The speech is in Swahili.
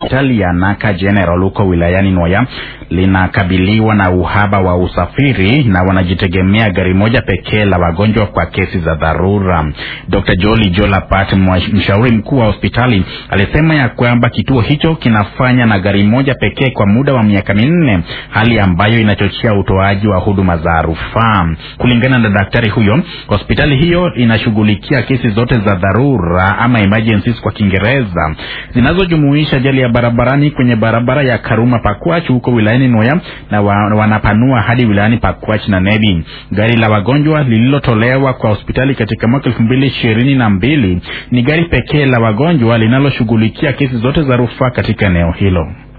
Hospitali ya Naka General huko wilayani Nwaya linakabiliwa na uhaba wa usafiri na wanajitegemea gari moja pekee la wagonjwa kwa kesi za dharura. Dr. Joli Jolapat, mshauri mkuu wa hospitali, alisema ya kwamba kituo hicho kinafanya na gari moja pekee kwa muda wa miaka minne, hali ambayo inachochea utoaji wa huduma za rufaa. Kulingana na daktari huyo, hospitali hiyo inashughulikia kesi zote za dharura ama emergencies kwa Kiingereza zinazojumuisha ajali ya barabarani kwenye barabara ya Karuma Pakwach huko wilayani Nwaya na wa, wanapanua hadi wilayani Pakwach na Nebi. Gari la wagonjwa lililotolewa kwa hospitali katika mwaka elfu mbili ishirini na mbili ni gari pekee la wagonjwa linaloshughulikia kesi zote za rufaa katika eneo hilo.